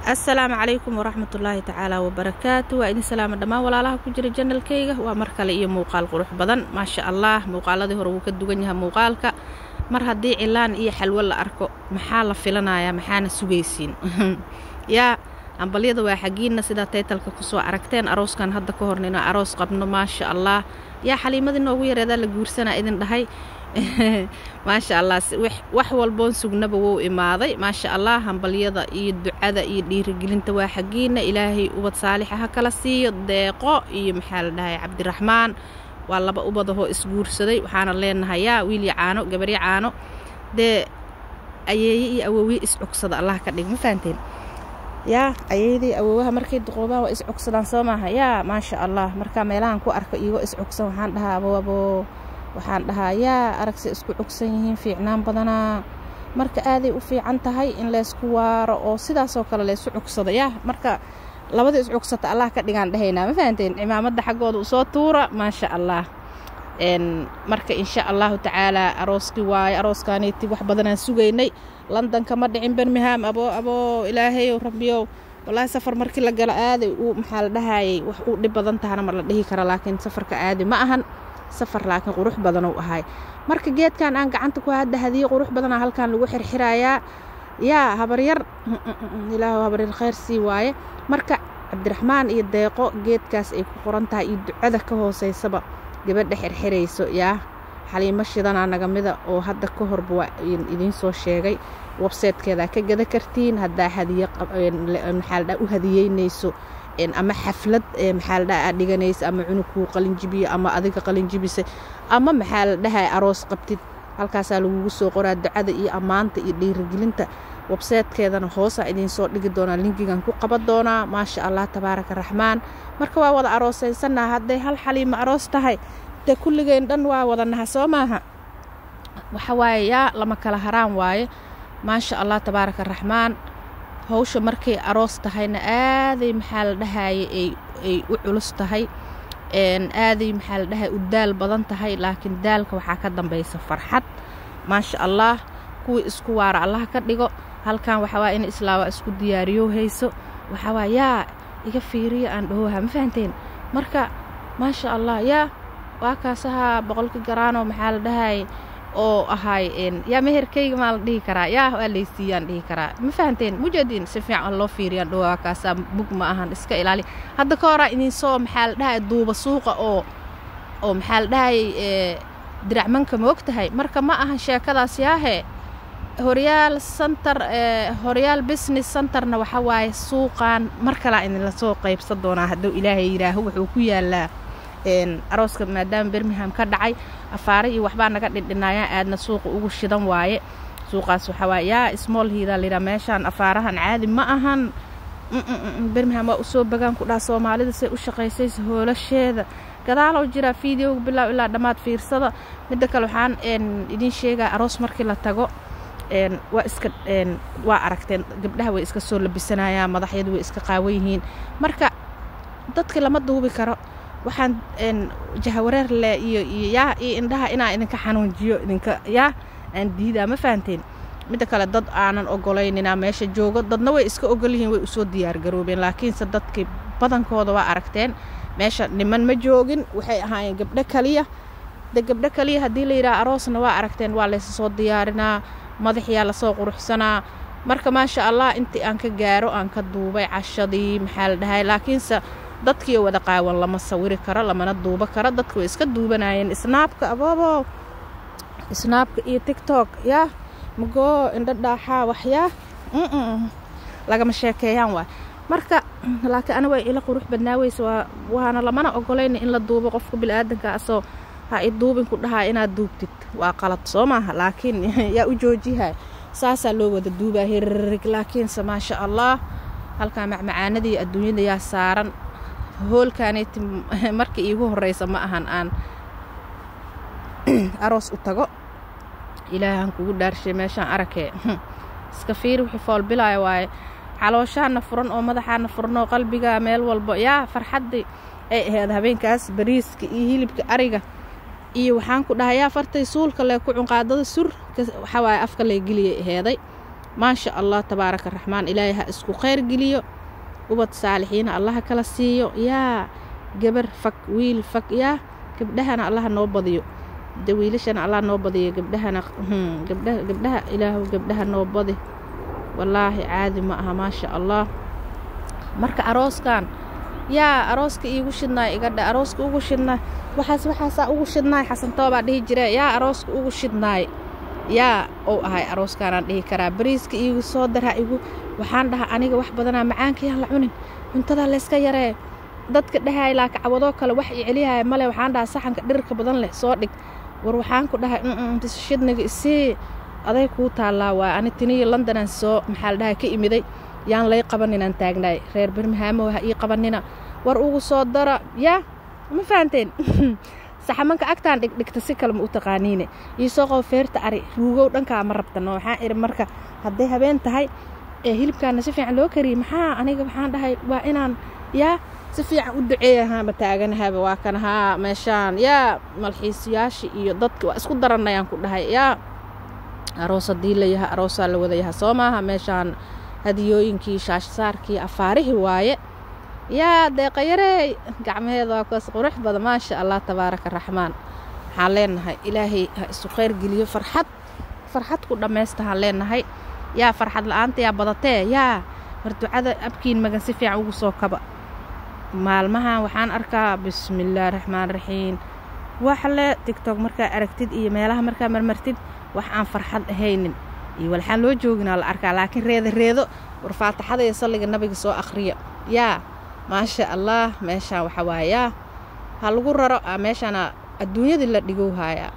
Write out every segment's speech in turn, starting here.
assalaamu calaykum waraxmatullaahi tacaala wabarakaatu waa idin salaama dhammaan walaalaha ku jira janalkayga waa mar kale iyo muuqaal qurux badan maasha allah muuqaaladii hore wuu ka dugan yahay muuqaalka mar haddii cilaan iyo xalwo la arko maxaa la filanayaa maxaana sugaysiin yaa ambalyada waa xaggiinna sidaa taytalka kusoo aragteen arooskan hadda ka horna inaa aroos qabno maasha allah yaa xaliimadii noogu yareedaa la guursanaa idin dhahay maasha allah wax walboon sugnaba wou imaaday maasha allah hambalyada iyo ducada iyo dhiirigelinta waa xaggiina ilaahay ubad saalixa ha kala siiyo deeqo iyo maxaa la dhahay cabdiraxmaan waa laba ubadahoo isguursaday waxaana leenahay yaa wiilya caano gabarya caano dee ayeeye iyo awowiye iscugsada allah ka dhig ma fahanteen yaa ayeydii awoowaha markay duqoobaan waa iscugsadaan soo maaha yaa maasha allah markaa meelahan ku arko iyagoo iscugsan waxaan dhahaa abo abo waxaan dhahaa yaa aragse isku cugsan yihiin fiicnaan badanaa marka aaday u fiican tahay in laysku waaro oo sidaasoo kale laysu cugsado yaa marka labada iscugsata allah ka dhigaan dhahaynaa ma fahanteen cimaamadda xaggooda usoo tuura maasha allah marka insha allahu tacaalaa arooskii waaye arooskaaniiti wax badanaan sugaynay london kama dhicin bermingham abo abo ilaahayow rabbiyow wallaahi safar markii la galo aaday u maxaa la dhahayay wax u dhib badan tahana mar la dhihi kara laakiin safarka aadi ma ahan safar laakiin qurux badanuu ahay marka geedkan aan gacanta ku hadda hadiye qurux badanaa halkan lagu xirxirayaa yaa habaryar ilaahu habaryar khayr sii waaye marka cabdiraxmaan iyo deeqo geedkaas ay ku qoran tahay iyo ducada ka hooseysaba gabadha xirxirayso yaa xaliimo shidanaa nagamida oo hadda ka horba waa idiin soo sheegay websaytekeedaa ka gada kartiin haddaa hadiye maxaaldha u hadiyeynayso ama xaflad maxaaladha aad dhiganaysa ama cunugkuu qalinjibiyo ama adiga qalinjibisa ama maxaa la dhahay aroos qabtid halkaasaa lagugu soo qoraa ducada iyo ammaanta iyo dhiirigelinta websaytekeedana hoosaa idiinsoo dhigi doonaa linkigan ku qaban doonaa maasha allah tabaaraka raxmaan marka waa wada aroosaysannaha hadday hal xaliimo aroos tahay dee kulligeen dhan waa wada naha soo maaha waxa waaye yaa lama kala haraan waaye maasha allah tabaaraka raxmaan hawsha markay aroos tahayna aaday maxaa la dhahaye ay u culus tahay aaday maxaa la dhahay u daal badan tahay laakiin daalka waxaa ka dambaysa farxad maasha allah kuwii isku waara allah ka dhigo halkan waxawaa in islaawa isku diyaariyo hayso waxawaa yaa iga fiiriya aan dhahoha ma fahanteen marka maasha allah yaa waa kaasahaa boqolka garaanoo maxaa la dhahay oo ahay yaa meherkayga maa la dhihi karaa yaa waa laysiiyaan dhihi karaa ma fahanteen mujeediin si fiican loo fiiriyaan dhowaa kaasaa bug ma ahan iska ilaali hadda ka horaa idinsoo maxaa la dhahay duuba suuqa oo oo maxaa la dhahay diracmanka ma og tahay marka ma ahan sheekadaas yaahee horyaal santar horyaal business centerna waxa waaye suuqan mar kalaa idinla soo qaybsan doonaa hadduu ilaahay yidhaaho wuxuu ku yaalaa arooska maadaama bermingham ka dhacay afaare iyo waxbaa naga dhindhinaayaan aadna suuqa ugu shidan waaye suuqaas waxaa waaye yaa small hiidaa layidhaha meeshaan afaarahan caadi ma ahan bermingham waa usoo bagaan ku dhaha soomaalida say u shaqaysaysa hoolasheeda gadaalow jiraa fideoga bilaaw ilaa dhammaad fiirsada midda kale waxaan idiin sheegaa aroos markii la tago waa iska waa aragteen gabdhaha way iska soo labisanayaan madaxyadu way iska qaawan yihiin marka dadka lama duubi karo waxaan jahawareer le iyo iyo yaa iyo indhaha inaa idinka xanuunjiyo idinka yaa aan diidaa ma fahanteen midda kale dad aanan ogolayninaa meesha joogo dadna way iska ogol yihiin way usoo diyaargaroobeen laakiinse dadkii badankooda waa aragteen meesha niman ma joogin waxay ahaayeen gabdho kaliya de gabdho kaliya haddii la yidhaha aroosna waa aragteen waa laysa soo diyaarinaa madaxyaa lasoo quruxsanaa marka maasha allah intii aan ka gaaro aan ka duubay cashadii maxaa la dhahay laakiinse dadkiio wada qaawan lama sawiri karo lamana duubo karo dadka way iska duubanayeen snaabka aboobo snaabka iyo tigtok yaa magoo indho dhaaxaa waxyaa lagama sheekeeyaan waay marka laakiin ana way ila qurux badnaaweysa waa waana lamana ogolayna in la duubo qofka bilaadanka asoo ha i duubin ku dhahaa inaad duubtid waa qalad soo maaha laakiin yaa u joojihay saasaa loo wada duubaa hirrig laakiinse maasha allah halkaa macmacaanadii adduunyada yaa saaran hoolkaanayti markii iigu horeysa ma ahan aan aroos u tago ilaahan kugu dhaarshay meeshaan arakee iska fiiri wixii foolbilaya waaye calooshaana furan oo madaxaana furan oo qalbiga meel walbo yaa farxaddii ay ahayd habeenkaas bariiska iyo hilibka ariga iyo waxaan ku dhahay yaa fartay suulka lee ku cunqaadada sur waxawaaye afka lee geliyay aheeday maasha allah tabaaraka raxmaan ilaahay ha isku khayr geliyo ubad saalixiina allaha kala siiyo yaa gabar fag wiil fag yaa gabdhahana allaha noo badiyo de wiilashana allah noo badiyo gabdhahana gabdhaha gabdhaha ilaahu gabdhaha noo badi wallaahi caadi ma aha maasha allah marka arooskan yaa arooska iigu shidnaay iga dhe arooska ugu shidnaay waxaas waxaasaa ugu shidnaay xasantoobaa dhihi jire yaa arooska ugu shidnaay yaa ou ahay arooskanaan dhihi karaa bariiska iigu soo daraa igu waxaan dhahaa aniga wax badanaa macaanka yaan la cunin cuntadaa layska yaree dadka dhahaay laakacawadoo kale wax i celihaya male waxaan dhahaa saxanka dhirirka badan leh soo dhig war waxaan ku dhahay shidniga isii aday kuu taallaa waay ani tiniyo londonaan soo maxaa la dhahay ka imiday yaan lay qabaninaan taagnaay reer birmahaamow ha ii qabanina war ugu soo dara yaa ma fahanteen saxamanka agtaan dhigdhigta si kale ma u taqaaniine iisoo qobo feerta ari ruugow dhankaa ma rabtano waxaan idhi marka hadday habeen tahay ee hilibkaana si fiican loo kariyey maxaa aniga waxaan dhahay waa inaan yaa si fiican u duceeyahaama taaganahaba waa kan haa meeshaan yaa malxiisayaashii iyo dadki waa isku daranayaan ku dhahay yaa aroos haddii la yaha aroosaa la wada yaha soo maaha meeshaan hadiyooyinkii shaashsaarkii afaarihii waaye yaa deeqayarey gacmaheeda waa kuwaas qurux badan maasha allah tabaaraka raxmaan waxaan leenahay ilaahay ha isu khayr geliyo farxad farxad ku dhammaysta haan leenahay yaa farxad la-aanta yaa badatee yaa mar ducada abkiin magan si fiican ugu soo kaba maalmahan waxaan arkaa bismillaahi raxmaan raxiim wax le tigtok markaa aragtid iyo meelaha markaa marmartid wax aan farxad ahaynin iyo walxaan loo jooginaa la arkaa laakiin reeda reedo war faataxada iyo salliga nabiga soo akhriya yaa maasha allah meeshaan waxa waaya yaa ha lagu raro meeshaana adduunyadii la dhigow haayaa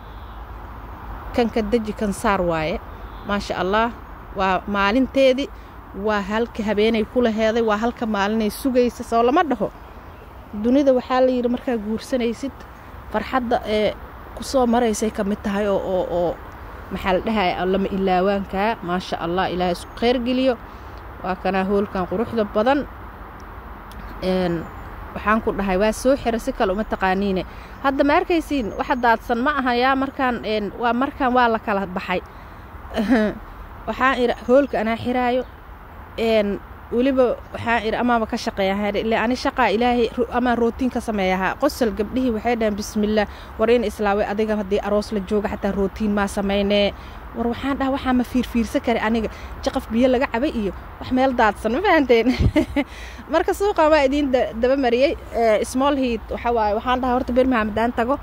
kanka deji kan saar waaye maasha allah waa maalinteedii waa halka habeenay ku laheeday waa halka maalinay sugaysa soo lama dhaho dunida waxaa la yidhi markaa guursanaysid farxadda ee ku soo maraysay ka mid tahay oo oo oo maxaa la dhahaya lama ilaawaankaa maasha allah ilaahay isku khayr geliyo waa kanaa hoolkan quruxda badan waxaan ku dhahay waa soo xira si kale uma taqaaniine hadda ma arkaysiin waxa daadsan ma aha yaa markaan waa markaan waa la kala baxay waxaan idhi hoolka anaa xiraayo weliba waxaan idhi amaaba ka shaqeeyaha ile ani shaqaa ilaahay amaa rootiin ka sameeyahaa qosol gabdhihii waxay dhaheen bismillaah war in islaaway adiga haddii aroos la jooga xataa rootiin maa samaynee war waxaan dhaha waxaa ma fiirfiirsan kara aniga jaqaf biyo laga cabay iyo wax meel daadsan ma fahanteen marka suuqan waa idiin daba mariyey small heat waxa waaye waxaan dhahaa horta birmingham haddaan tago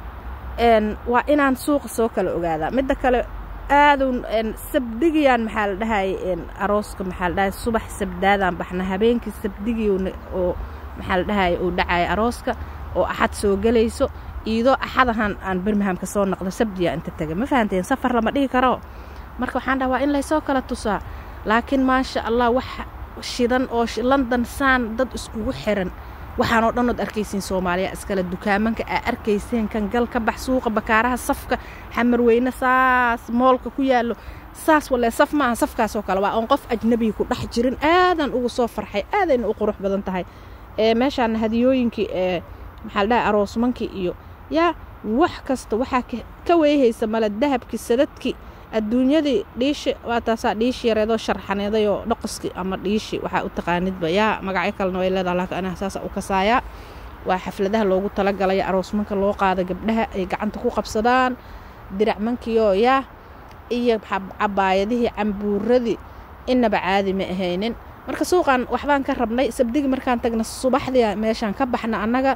waa inaan suuqa soo kala ogaadaa midda kale aadun sabdigiyaan maxaa la dhahay arooska maxaa la dhahay subax sabdaadaan baxna habeenkii sabdigii oo maxaa la dhahay uu dhacaya arooska oo axad soo gelayso iidoo axadahan aan birmingham ka soo noqdo sabdiya inta tega ma fahanteen safar lama dhihi karo marka waxaan dhaha waa in laysoo kala tusaa laakiin maasha allah wax shidan oo london saan dad iskugu xiran waxaanoo dhan ood arkaysiin soomaaliya iskale dukaamanka aa arkayseen kan gal ka bax suuqa bakaaraha safka xamarweyne saas moolka ku yaallo saas walee saf maaha safkaasoo kale waa oon qof ajnabiga ku dhex jirin aadan ugu soo farxay aadayna u qurux badan tahay ee meeshaana hadiyooyinkii ee maxaa la dhahay aroosmankii iyo yaa wax kasta waxaa ka weehaysa male dahabkii sadadkii adduunyadii dhiishi waa taasaa dhiishi yareedoo sharxaneedayoo dhoqoski ama dhiishi waxaa u taqaanidba yaa magacyo kalena way leedaha laakiin anaha saasa u kasaayaa waa xafladaha loogu talagalaya aroosmanka loo qaada gabdhaha ay gacanta ku qabsadaan diracmankiioo yaa iyo cabaayadihii cambuuradii inaba caadi ma ahaynin marka suuqan waxbaan ka rabnay sabdigi markaan tagna subaxdii meeshaan ka baxna annaga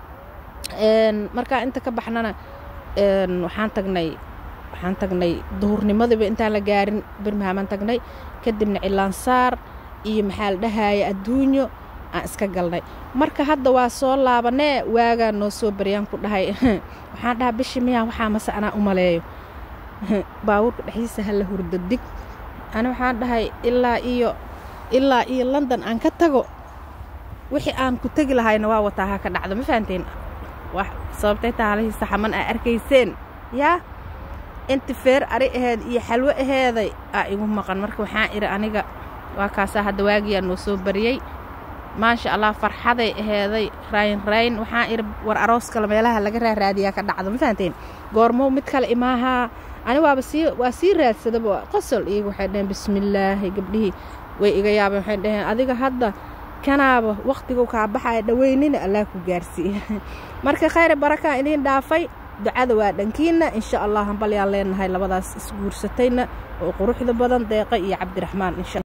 markaa inta ka baxnana waxaan tagnay waxaan tagnay duhurnimadiiba intaan la gaarin birmhamaan tagnay kadibna cilaansaar iyo maxaa la dhahaya adduunyo aan iska galnay marka hadda waa soo laabanee waagaa noo soo baryaan ku dhahay waxaan dhahaa bishi miyaa waxaa mase anaa u maleeyo baabuurka dhexdiisa hala hurdo dig ani waxaan dhahay ilaa iyo ilaa iyo london aan ka tago wixii aan ku tegi lahayna waa wataa ha ka dhacdo ma fahanteen wax sababtay taalihii saxaman aa arkayseen yaa inti feer ari aheed iyo xalwo aheeday aa igu maqan marka waxaan idhi aniga waa kaasaa hadda waagiyaa noo soo bariyey maasha allah farxaday aheeday rayn rayn waxaan idhi war aroos kale meelaha laga raaraadiyaa ka dhacdo ma fahanteen goormow mid kale imaahaa ani waaba sii waa sii raadsadaba qosol iyaga waxay dhaheen bismillaahi gabdhihii way iga yaabeen waxay dhaheen adiga hadda kanaaba wakhtigu kaa baxaya dhaweynina allah ku gaarsiiya marka khayre barakaa idiin dhaafay ducada waa dhankiina insha allah hambalyaan leenahay labadaas isguursatayna oo quruxda badan deeqa iyo cabdiraxmaan insha